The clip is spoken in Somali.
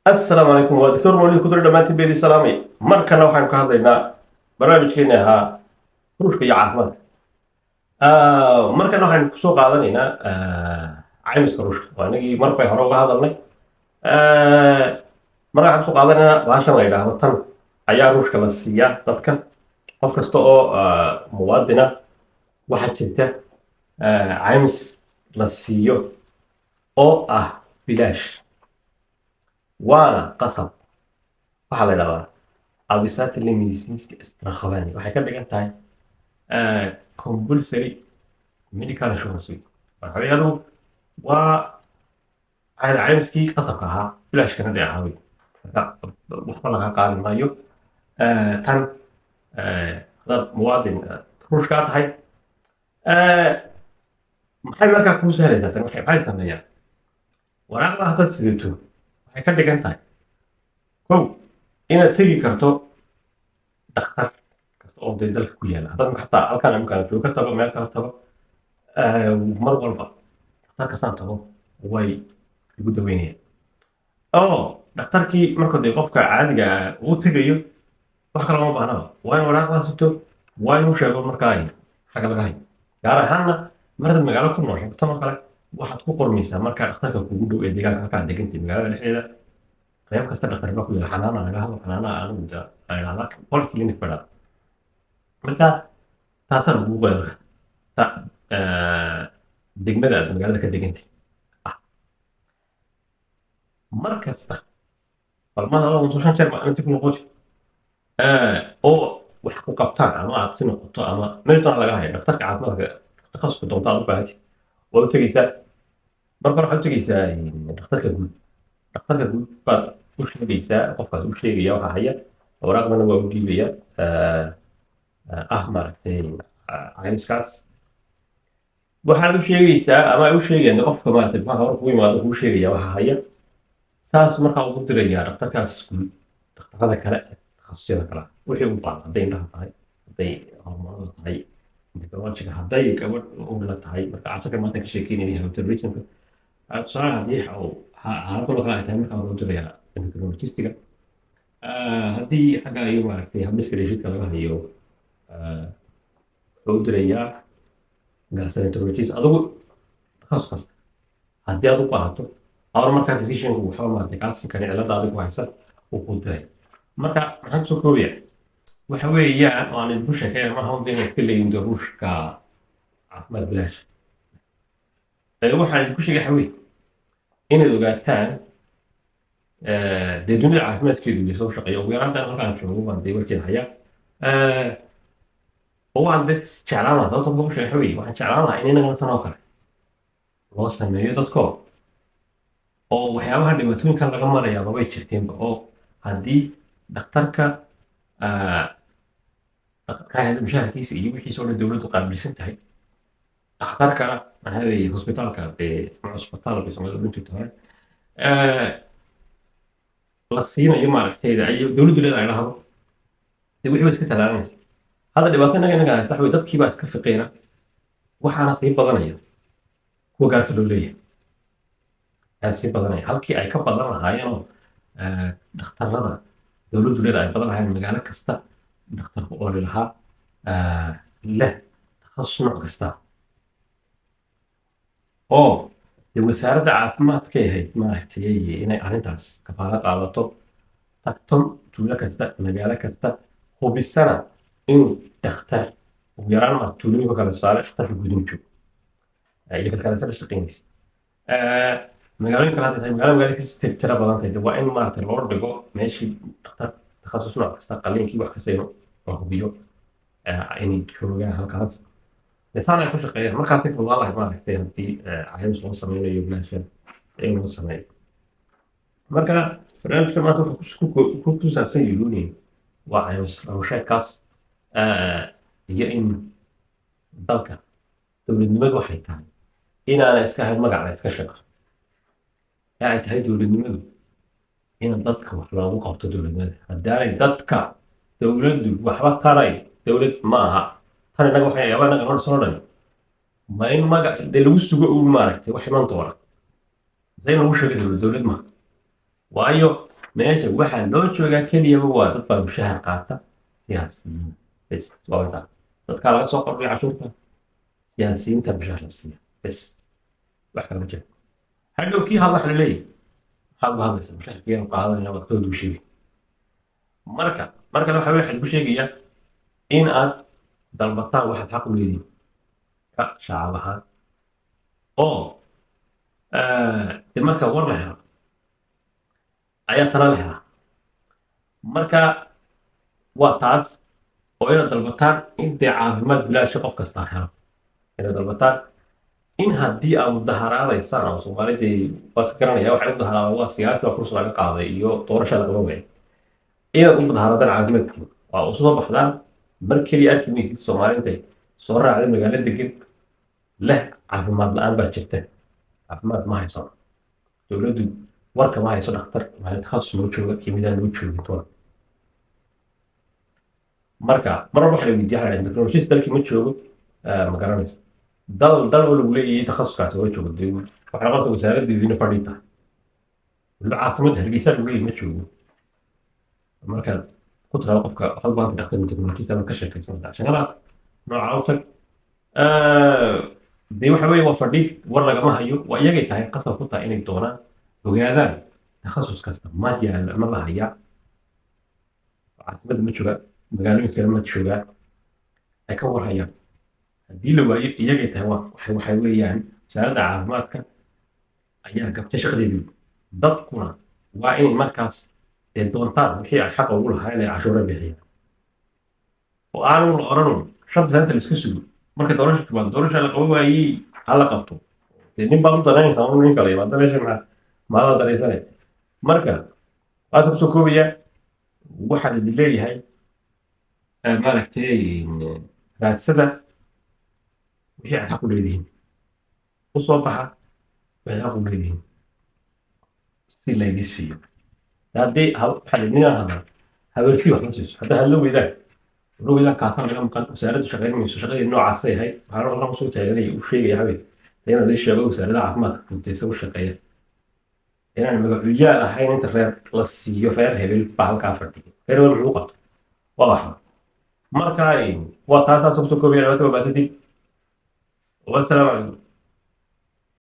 assalaamu calaykum waa doctor mawlid kudure dhammaantiin beedi salaamay markana waxaanu ka hadlaynaa barnaamijkeeni ahaa ruushka iyo caafimaadka markana waxaynu kusoo qaadanaynaa caymiska ruushka waa inagii mar bay hore uga hadalnay marka waxaan kusoo qaadanaynaa baashan la yidhaahdo tan ayaa ruushka la siiyaa dadka qof kasta oo muwaadina waxaa jirta caymis la siiyo oo ah bilaash waana qasab waxaa la idhahdaa abisatile medicinska istrakhabani waxay ka dhigan tahay compulsory medical insurance week waxaweyadu waa caymiskii qasabka ahaa bilaashkana dee ahaa wey waxba laga qaadi maayo tan hadaad muwaadin ruushkaa tahay maxay markaa kuu sahlaysaa tan maxay sameeyaan waraaqda haddaad sidato waxay ka dhigan tahay kow inaad tegi karto dhakhtar kasta oo dee dalka ku yaala haddaad xataa halkaan imkaan joogo ka tago meel kala tago mar walba dhakhtar kastaan tago way igu daweynayaan oo dhakhtarkii marka dee qofka caadiga uu tegayo wax kale uma baahnaba waa in waraaqdaa sito waa inuu sheego markaa xagga laga hayo gaar ahaanna maradaad magaalo ku nooshay tan oo kale waxaad ku qormaysaa markaa dhakhtarka kugu dhow ee deegaanka halkaa degantay magaalada dhexdeeda qayb kasta dhakhtar baa ku yaala xanaana laga hadlo xanaana anigu idhahdaa qol clinic badhaa marka taasaa lagugu qoyarka ta degmada aad magaalada ka degantay ah mar kasta balmada laba muso shan jeer ma inta ku noqoti oo wax ku qabtaan ama aad si noqoto ama meel doona laga hayo dhakhtarka caafimaadka takhasuska doonta aad u baahati waa u tegeysaa marka hore waxaad u tegeysaa dhakhtarka guud dhakhtarka guud baad u sheegaysaa qofkaas u sheegaya waxa haya waraaqdana waa u dhiibaya ah maaragtay caymiskaas waxaad u sheegaysaa ama ay u sheegayaan qofka maaragtay maxaa hore kugu imaado kuu sheegaya waxa haya saas markaa ugu dirayaa dhakhtarkaas guud dhakhtarada kale takhasusyada kale wixii u baahan hadday indhaha tahay hadday hormoonada tahay technologiga hadday gabadh ula tahay marka casharka maanta ka sheekeynaya hypertensionka tusaale haddii xaaladoo kale ay tahay markaa loo diraya endocrinologistiga haddii xagga iyo maaragtay habdhiska dheeshidka laga hayo wuxuu u dirayaa gastroenterologist adigu takhasus kasta haddii aad u baahato awar markaa physicianku waxba maaragtay kaasinkani cilada adigu haysa uu kuu diray marka maxaan kusoo koobaya waxa weeyaan oo aan idinku sheekeyna maaha un inay iska leeyihin ruushka caafimaad bilaash waxaan idinku sheegay xawey inaad ogaataan dee dunida caafimaadkeedu iyo soo shaqeeya ugu yaraan dan halkaan joogo baan dee warkeeda hayaa oo waan dad jeclaan lahaa sababta kugu sheegay xawey waxaan jeclaan lahaa in inagana sanoo kale loo sameeyo dadkoo oo waxyaabaha dhibaatooyinkan laga marayaa mabay jirteenba oo haddii dhakhtarka mushaharkiisa iyo wixiisa oo dhan dowladdu qaabilsan tahay dhakhtarkana maxaa hosbitaalka dee cusbitaal bay soomaalida dhuntii tahay la siinayo maaragtay dowladdu leedahay dhahdo dee wixii ba iska salaalanaysa hadda dhibaato inaga inaga haysta waxawey dadkii baa iska fiqiira waxaana sii badanaya kuwa gaarka loo leeyahay ayaa sii badanaya halkii ay ka badan lahaayeenoo dhakhtarada dowladdu leeda ay badan lahaayeen magaalo kasta dhakhtarku ooli lahaa leh takhasus nooc kasta oo dee wasaaradda caafimaadkay ahayd maaragtay inay arrintaas kafaalo qaadato tagto tuulo kasta magaalo kasta hubisana inuu dhakhtar ugu yaraan ma tuulooyinka kale tusaale dhakhtarka guudin joogo iyo kalkalasada shaqeynaysa magaalooyin kale hadday tahay magaalo magaalo kasi tira badan tahay waa in maaragtay loo dhigo meeshii dhakhtar takhasus nooc kasta qaliinkii wax kasta inuu la hubiyo inay joogaan halkaas lisaan ay ku shaqeeyaan markaasay fudaan lahay maaragtay haddii caymis loo sameynayo bilaashan in loo sameeyo marka barnaamijka maanta wuxuu ku saabsan yihiin waa caymis rawsheedkaas iyo in dalka dowladnimadu waxay tahay inaana iska ahayn magac la iska sheego ee ay tahay dowladnimadu in dadka wax loogu qabto dowladnimada haddaanay dadka dowladdu waxba taray dowlad ma aha tan innaga waxay yaaba innaga noo soo dhan ma in magac dee lagu sugo uu maaragtay wax iman doona se in lagu sheego dowlad dowlad ma waayo meesha waxaa loo joogaa keliyaba waa dad baa mushahar qaata siyaasiyiin bes waa intaa dadkaa laga soo qorbiya cashuurta siyaasiyiinta mushahar la siiya bes wax kala ma jiro hadhow kii hadla waxa la leeyahay maxaad uga hadlaysa mushaharkiianu qaadanaya waad ka wadu sheegi marka marka waxa waxaa lagu sheegayaa in aad dalbataan waxaad xaq u leedihin ka shacab ahaan oo de marka war la helo ayaa tala la helaa marka waa taas oo inaad dalbataan in dee caafimaad bilaasha qof kastaa helo inaad dalbataan in haddii aad mudaharaadaysaan oo soomaalidii waas garanaya waxay u daharaadaan waa siyaasi baa kursi laga qaaday iyo doorasha lagama waayay inaad u mudaharaadaan caafimaadkiina waa u soo baxdaan mar keliya arki maysid soomaalintay soo raacday magaalo degan leh caafimaad la-aan baa jirta caafimaad ma hayso dowladdu warka ma hayso dhakhtar maale takhasus noo jooga kimidaan noo joogin toona marka mar walba waxa la weydiiya waxa la technologist dalkii ma joogo ma garanaysa dal dal oo lagu leeyahay takhasuskaasi waa joogo dee waxay noqonaysa wasaaraddeediina fadhi tahay waliba caasimad hargeysa lagu leeyahay ma joogo marka ku tirada qofka waxaad baanta dhakhtar technologist ama ka sheekaysanaysaa shaqadaas nooca u tag dee waxa weeye waa fadhi war lagama hayo waa iyagay tahay qasab ku tahay inay doonaan ogaadaan takhasus kasta ma yaala ma la hayaa caasimada ma jooga magaalooyin kale ma joogaa ay ka warhayaan haddii la waayo iyagay tahay waa waxay waxay weeyaan wasaaradda caafimaadka ayaa gabtay shaqadeedii dadkuna waa inay markaas dee doontaan wixii ay xaqa ugu lahaa inay cashuura bixiyaan oo aanu la odhanun shanta sanaanta la iska sugo marka doorasha timaado doorasha la qabo waayey ha la qabto dee nin baad u danaynaysaa un nin kale imaada meesha maa maada danaysanay marka waasa kusoo koobaya waxaa idin leeyahay maaragtay raadsada wixii aad xaq u leedihiin u soo baxa wixii xaq u leedihiin si laydin siiyo haddii waxaa ninaan hadla habeerkii wax ma siiso hadda hadla weydaan hadla weydaan kaasana laga maqan wasaaraddu shaqayn mayso shaqadii noocaasay ahayd waxaana halkan kusoo taaganaya u sheegaya habeen inaan idin sheego wasaaradda caafimaadka guutaysa u shaqeeya inaan magacuyaal ahayn inta reer la siiyo reer hebel baa halkaa fadhiyo reer hebel muxuu qabto waa waxa marka waa taasaas kusoo koobaya nabadda wabaasadib wasalaamu calaykum